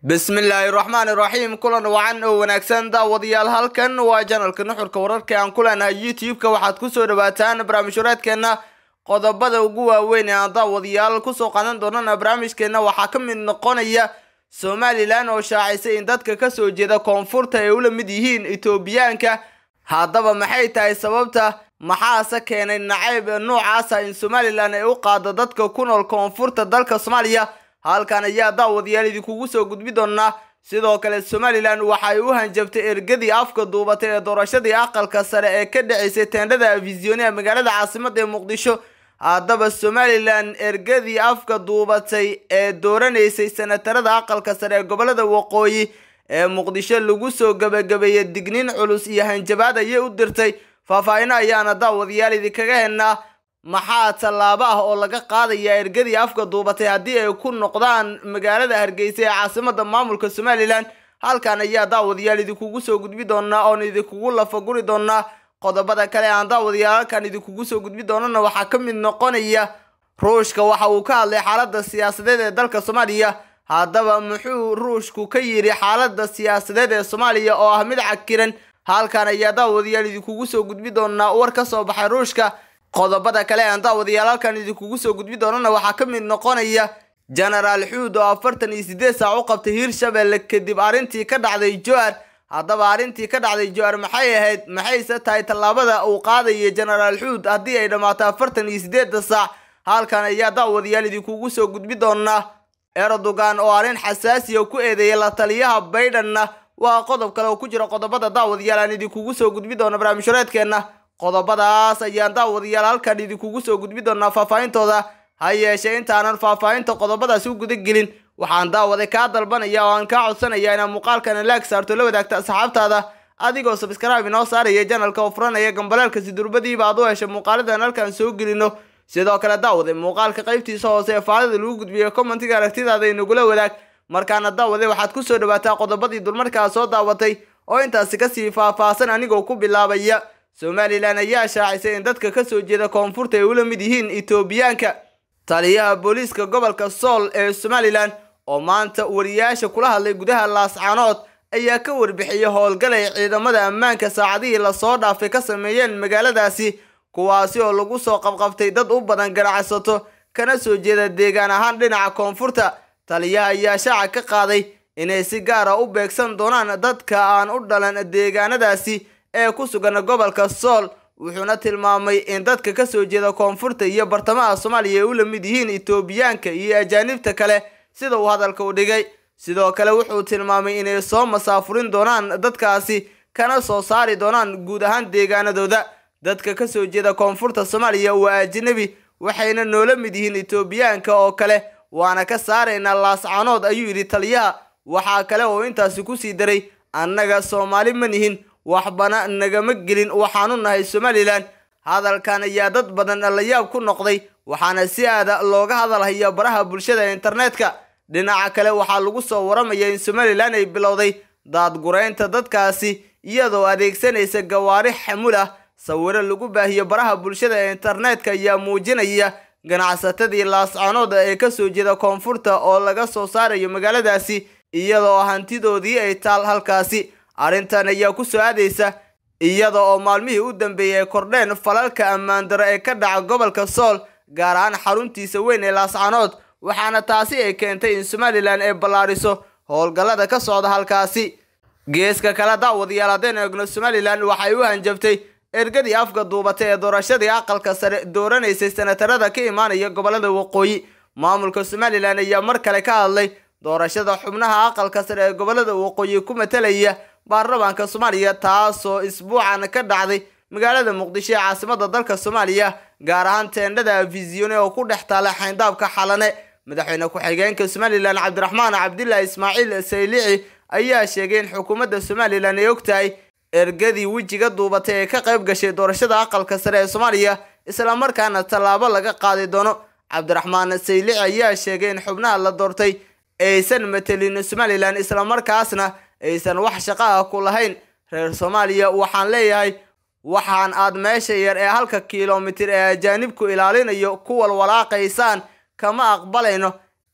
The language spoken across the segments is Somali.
bismillaahi raxmaani raxiim kulan wacan oo wanaagsan daawadayaal halkan waa janalka nuxurka wararka aan ku leenahay youtube-ka waxaad kusoo dhawaataan barnaamijhureedkeenna qodobada ugu waaweyn ee aan daawadayaal kusoo qaadan doonana barnaamijkeenna waxaa ka mid noqonaya somalilan oo shaacisay in dadka kasoo jeeda koonfurta ay ula mid yihiin etoobiyaanka haddaba maxay tahay sababta maxaase keenay nacayb noocaasa in somalilan ay u qaado dadka ku nool koonfurta dalka soomaaliya halkan ayaa daawadayaal idinkugu soo gudbi doonaa sidoo kale somalilan waxay u hanjabtay ergadii afka duubatay ee doorashadii aqalka sare ee ka dhaceysay teendhada afisionia magaalada caasimada ee muqdisho haddaba somalilan ergadii afka duubatay ee dooranaysay senatarada aqalka sare ee gobolada waqooyi ee muqdisho lagu soo gabagabeeyey digniin culus iyo hanjabaad ayay u dirtay faahfaahino ayaana daawadayaal idinkaga hennaa maxaa tallaabo ah oo laga qaadaya ergadii afka duubatay haddii ay ku noqdaan magaalada hargeysa ee caasimada maamulka somalilan halkan ayaa daawadayaal idinkugu soo gudbi doonaa oon idinkugu lafaguri doonaa qodobada kale aan daawadayaal halkan idinkugu soo gudbi doonana waxaa ka mid noqonaya ruushka waxa uu ka hadlay xaalada siyaasadeed ee dalka soomaaliya haddaba muxuu ruushku ka yidhi xaalada siyaasadeed ee soomaaliya oo ah mid cakiran halkan ayaa daawadayaal idinkugu soo gudbi doonaa war ka soo baxay ruushka qodobada kale aan daawadayaal halkan idinkugu soo gudbi doonana waxaa ka mid noqonaya genaraal xuud oo afartan iyo sideed saac u qabtay hiirshabelle kadib arrintii ka dhacday joar haddaba arrintii ka dhacday joar maxay ahayd maxayse tahay tallaabada uu qaadaya genaraal xuud haddii ay dhammaato afartan iyo sideedda saac halkan ayaa daawadayaal idinkugu soo gudbi doonaa erdogan oo arrin xasaasiya ku eedeeyay la taliyaha baydenna waa qodob kale oo ku jira qodobada daawadayaal aan idinkugu soo gudbi doono barnaamijhureedkeenna qodobadaas ayaan daawadayaal halkan idinkugu soo gudbi doonaa faahfaahintooda ha yeeshee intaanan faahfaahinta qodobadaasi u guda gelin waxaan daawaday kaa dalbanaya oo aan kaa codsanaya inaad muuqaalkan laag saarto la wadaagta asxaabtaada adigoo sabskraibe inoo saaraya janalka oo furanaya gambaleelka sidurbadiiba aad u hesha muuqaaladan halkan soo gelino sidoo kale daawade muuqaalka qaybtiisa hoose ee faalida lagu gudbiyo commentiga aragtidaada inagula wadaag markaana daawade waxaad kusoo dhawaataa qodobadii dulmarkaa soo daawatay oo intaasi kasii faahfaahsan anigoo ku bilaabaya somalilan ayaa shaacisay in dadka kasoo jeeda koonfurta ay ula mid yihiin etoobiyaanka taliyaha booliiska gobolka sool ee somalilan oo maanta wariyaasha kula hadlay gudaha laascaanood ayaa ka warbixiyay howlgal ay ciidamada ammaanka saacadihii lasoo dhaafay ka sameeyeen magaaladaasi kuwaasi oo lagu soo qabqabtay dad u badan ganacsato kana soo jeeda deegaan ahaan dhinaca koonfurta taliyaha ayaa shaaca ka qaaday inay si gaara u beegsan doonaan dadka aan u dhalan deegaanadaasi ee ku sugan gobolka sool wuxuuna tilmaamay in dadka kasoo jeeda koonfurta iyo bartamaha soomaaliya ay ula mid yihiin etoobiyaanka iyo ajaanibta kale sida uu hadalka u dhigay sidoo kale wuxuu tilmaamay inay soo masaafurin doonaan dadkaasi kana soo saari doonaan guud ahaan deegaanadooda dadka kasoo jeeda koonfurta soomaaliya waa ajnabi waxayna noola mid yihiin etoobiyaanka oo kale waana ka saaraynaa laascaanood ayuu yidhi taliyaha waxaa kale oo intaasi kusii daray annaga soomaali ma nihin waxbana nagama gelin waxaanu nahay somalilan hadalkan ayaa dad badan la yaab ku noqday waxaana si aada looga hadalhaya baraha bulshada internetka dhinaca kale waxaa lagu soo waramaya in somalilan ay bilowday daadguraynta dadkaasi iyadoo adeegsanaysa gawaari xamul ah sawiro lagu baahiyo baraha bulshada ee internetka ayaa muujinaya ganacsatadii laascaanood ee kasoo jeeda koonfurta oo laga soo saarayo magaaladaasi iyadoo hantidoodii ay taal halkaasi arrintan ayaa ku soo aadaysa iyada oo maalmihii u dambeeyey ay kordheen falalka ammaandaro ee ka dhaca gobolka sool gaar ahaan xaruntiisa weyn ee laascaanood waxaana taasi ay keentay in somalilan ay ballaariso howlgallada ka socda halkaasi geeska kale daawadayaal haddeen eegno somalilan waxay u hanjabtay ergadii afka duubatay ee doorashadii aqalka sare dooranaysay senatarada ka imaanaya gobolada waqooyi maamulka somalilan ayaa mar kale ka hadlay doorashada xubnaha aqalka sare ee gobolada waqooyi ku matalaya baarlamaanka soomaaliya taasoo isbuucan ka dhacday magaalada muqdisho ee caasimada dalka soomaaliya gaar ahaan teendhada afisione oo ku dhex taala xayndaabka xalane madaxweyne ku-xigeenka somalilan cabdiraxmaan cabdilaahi ismaaciil saylici ayaa sheegay in xukuumadda somalilan ay ogtahay ergadii wejiga duubatay ee ka qayb gashay doorashada aqalka sare ee soomaaliya islamarkaana tallaabo laga qaadi doono cabdiraxmaan saylici ayaa sheegay in xubnaha la doortay aysan matelin somalilan islamarkaasna aysan wax shaqo ah ku lahayn reer soomaaliya waxaan leeyahay waxaan aad meesha yar ee halka kilomitir ee ajaanibku ilaalinayo ku walwalaaqaysaan kama aqbalayno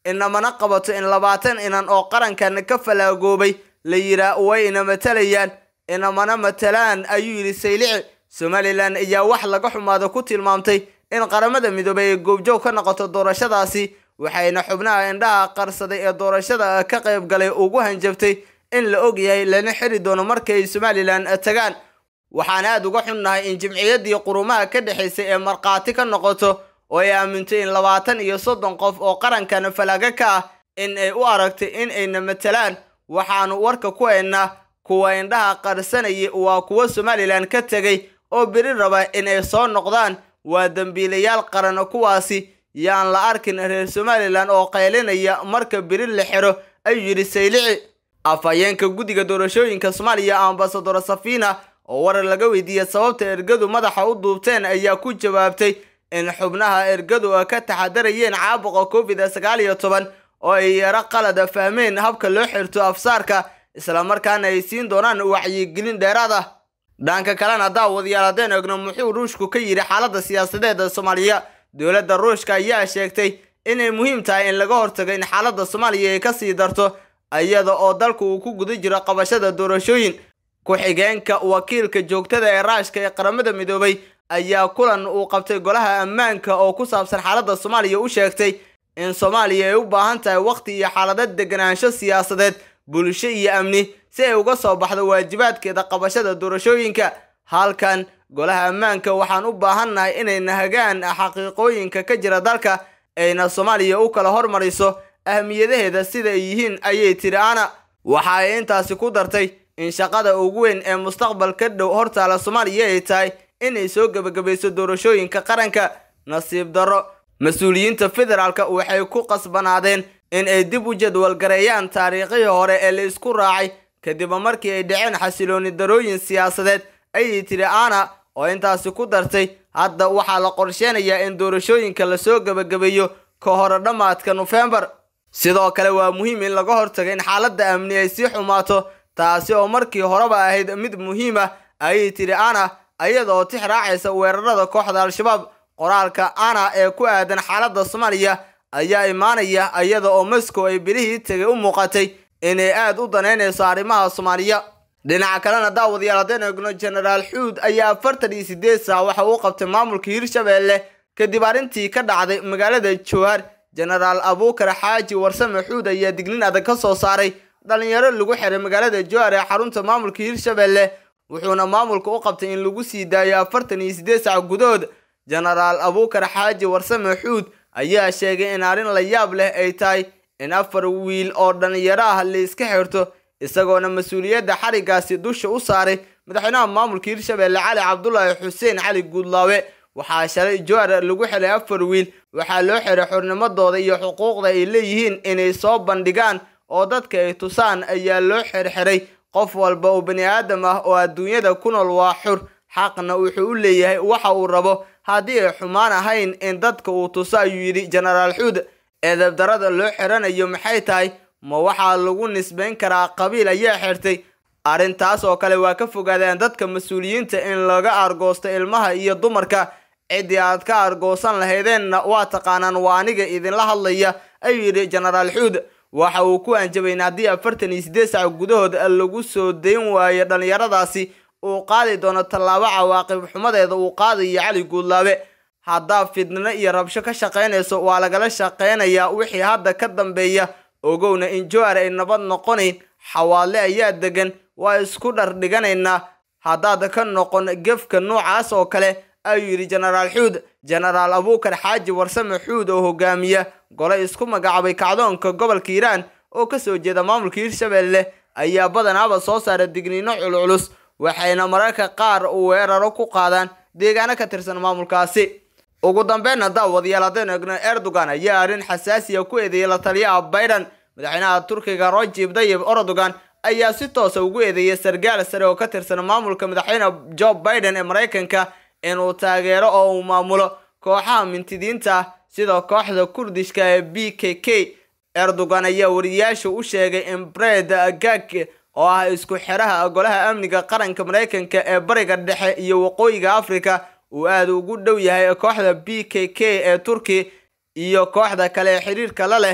inamana qabato in labaatan inan oo qarankan ka falaagoobay la yiraa way ina matalayaan inamana matalaan ayuu yidhi saylici somalilan ayaa wax laga xumaado ku tilmaamtay in qaramada midoobay ay goobjoog ka noqoto doorashadaasi waxayna xubnaha indhaha qarsaday ee doorashada ka qayb galay ugu hanjabtay in la og yahay lana xiri doono markay ay somalilan tagaan waxaan aad uga xunnahay in jimciyaddii qurumaha ka dhexaysay ee markhaati ka noqoto oo ay aamintay in labaatan iyo soddon qof oo qarankan falaaga ka ah in ay u aragtay in ayna matalaan waxaanu warka ku haynaa kuwa indhaha qarsanayay waa kuwa somalilan ka tegay oo beri raba in ay soo noqdaan waa dembiilayaal qaran kuwaasi yaan la arkin reer somalilan oo qaylinaya marka beri la xiro ayuu yidhi saylici afhayeenka guddiga doorashooyinka soomaaliya ambasador safina oo warar laga weydiiyey sababta ergadu madaxa u duubteen ayaa ku jawaabtay in xubnaha ergadu ka taxadarayeen caabuqa covid sagaal iyo toban oo ay yaro qalada fahmeen habka loo xirto afsaarka islamarkaana ay siin doonaan wacyigelin dheeraad ah dhanka kalena daawadayaal haddeen egno muxuu ruushku ka yidhi xaaladda siyaasadeeda soomaaliya dowladda ruushka ayaa sheegtay inay muhiim tahay in laga hortago in xaaladda soomaaliya ay kasii darto iyada oo dalku uu ku guda jiro qabashada doorashooyin ku-xigeenka wakiilka joogtada ee raashka ee qaramada midoobay ayaa kulan uu qabtay golaha ammaanka oo ku saabsan xaaladda soomaaliya u sheegtay in soomaaliya ay u baahan tahay wakhti iyo xaalado deganaansho siyaasadeed bulsho iyo amni si ay uga soo baxdo waajibaadkeeda qabashada doorashooyinka halkan golaha ammaanka waxaan u baahannahay inay nahagaan xaqiiqooyinka ka jira dalka ayna soomaaliya u kala hormariso ahmiyadaheeda sida ay yihiin ayay tiri ana waxa ay intaasi ku dartay in shaqada ugu weyn ee mustaqbalka dhow hortaala soomaaliya ay tahay inay soo gebagabayso doorashooyinka qaranka nasiib darro mas-uuliyiinta federaalka waxay ku qasbanaadeen in ay dib u jadwalgareeyaan taariikhihii hore ee la isku raacay kadib markii ay dhaceen xasilooni darooyin siyaasadeed ayay tiri ana oo intaasi ku dartay hadda waxaa la qorsheenayaa in doorashooyinka lasoo gebagabeeyo ka hore dhammaadka nofembar sidoo kale waa muhiim in laga hortago in xaaladda amni ay sii xumaato taasi oo markii horeba ahayd mid muhiim ah ayay tiri ana iyada oo tix raacaysa weerarada kooxda al-shabaab qoraalka ana ee ku aadan xaaladda soomaaliya ayaa imaanaya iyada oo moscow ay bilihii tegay u muuqatay inay aad u danaynayso arrimaha soomaaliya dhinaca kalena daawadayaal haddeen egno genaraal xuud ayaa afartan iyo sideed saac waxa uu qabtay maamulka hirshabeelle kadib arrintii ka dhacday magaalada jowhar genaraal abuukar xaaji warsame xuud ayaa dignin adag ka soo saaray dhalinyaro lagu xiray magaalada jowhar ee xarunta maamulka hirshabeelle wuxuuna maamulka u qabtay in lagu sii daayo afartan iyo sideed saac gudahood genaraal abuukar xaaji warsame xuud ayaa sheegay in arrin la yaab leh ay tahay in afar wiil oo dhalinyaro ah la iska xirto isagoona mas-uuliyadda xarigaasi dusha u saaray madaxweynaha maamulka hirshabeelle cali cabdulaahi xuseen cali guudlaawe waxaa shalay jowhar lagu xiray afar wiil waxaa loo xiray xornimadooda iyo xuquuqda ay leeyihiin inay soo bandhigaan oo dadka ay tusaan ayaa loo xirxiray qof walba oo bani aadam ah oo adduunyada ku nool waa xur xaqna wuxuu u leeyahay waxa uu rabo haddii ay xumaan ahayn in dadka uu tuso ayuu yidhi genaraal xuud eedabdarada loo xiranayo maxay tahay ma waxaa lagu nisbayn karaa qabiil ayaa xirtay arrintaas oo kale waa ka fogaadeen dadka mas-uuliyiinta in laga argoosto ilmaha iyo dumarka ciddii aad ka argoosan lahaydeenna waa taqaanaan waa aniga idinla hadlaya ayuu yidhi genaraal xuud waxa uu ku anjabay in haddii afartan iyo siddeed sac gudahood lagu soo dayn waayo dhallinyaradaasi uu qaadi doono tallaabo cawaaqib xumadeeda uu qaadayo cali guudlaabe haddaa fidnino iyo rabsho ka shaqaynayso waa lagala shaqaynayaa wixii hadda ka dambeeya ogowna in jowhar ay nabad noqonayn xawaadle ayaa degan waa isku dhar dhiganaynaa haddaad ka noqon gefka noocaas oo kale ayuu yidhi genaraal xuud genaraal abuukar xaaji warsame xuud oo hogaamiya gole isku magacaabay kacdoonka gobolka hiiraan oo kasoo jeeda maamulka hirshabeelle ayaa badanaaba soo saara digniino culculus waxayna mararka qaar weeraro ku qaadaan deegaano ka tirsan maamulkaasi ugu dambeynna daawadayaal haddaynu egno erdogan ayaa arrin xasaasiya ku eedeeyay la taliyaha biden madaxweynaha turkiga rajib dayib erdogan ayaa si toosa ugu eedeeyay sargaal sare oo ka tirsan maamulka madaxweyne joe biden ee maraykanka inuu taageero oo uu maamulo kooxaha mintidiinta ah sida kooxda kurdishka ee b k k erdogan ayaa wariyaasha u sheegay in bred gag oo ah isku xiraha golaha amniga qaranka maraykanka ee bariga dhexe iyo waqooyiga africa uu aada ugu dhow yahay kooxda b k k ee turki iyo kooxda kale ee xiriirka la leh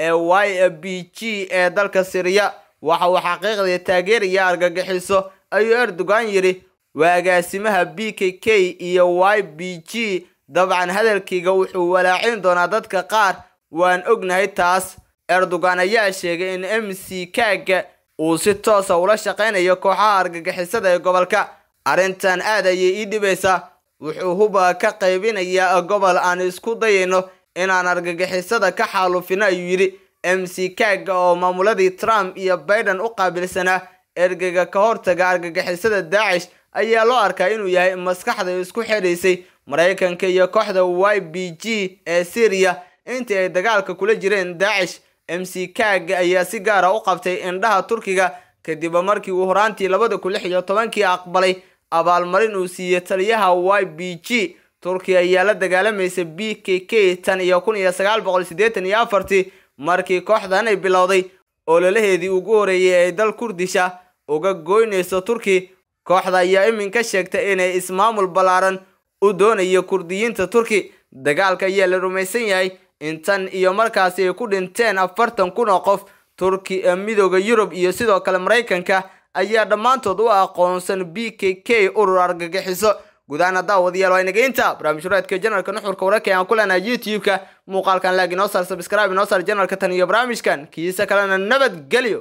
ee y b g ee dalka siriya waxa uu xaqiiqdii taageeraya argagixiso ayuu erdogan yidhi waa agaasimaha b k k iyo y b g dabcan hadalkayga wuxuu walaacin doonaa dadka qaar waan ognahay taas erdogan ayaa sheegay in m c kaaga uu si toosa ula shaqaynayo kooxaha argagixisada ee gobolka arrintan aad ayay ii dhibaysaa wuxuu huba ka qaybinayaa gobol aan isku dayayno inaan argagixisada ka xaalufino ayuu yidhi m c kaaga oo maamuladii trump iyo biden u qaabilsanaa ergeyga ka hortaga argagixisada daacish ayaa loo arkaa inuu yahay maskaxda isku xidhaysay maraykanka iyo kooxda y b g ee syriya intii ay dagaalka kula jireen daacish m c kaaga ayaa si gaara u qabtay indhaha turkiga kadib markii uu horaantii labada kun lix iyo tobankii aqbalay abaalmarin uu siiyey taliyaha y b g turkiya ayaa la dagaalamaysa b k k tan iyo kun iyo sagaal boqol siddeetan iyo afartii markii kooxdan ay bilowday ololaheedii ugu horeeyay ay dal kurdisha uga goynayso turki kooxda ayaa iminka sheegtay inay ismaamul ballaaran u doonayo kurdiyiinta turki dagaalka ayaa la rumaysan yahay in tan iyo markaasi ay ku dhinteen afartan kun oo qof turki midooda yurub iyo sidoo kale maraykanka ayaa dhammaantood u aqoonsan b k k urur argagixiso gudahaan daawadayaal waa inaga inta barnaamij horeedka janalka nuxurka wararka aan ku leenahay youtube-ka muuqaalkan laag inoo saar sabscribe inoo saar janalka tan iyo barnaamijkan kiisa kalena nabadgelyo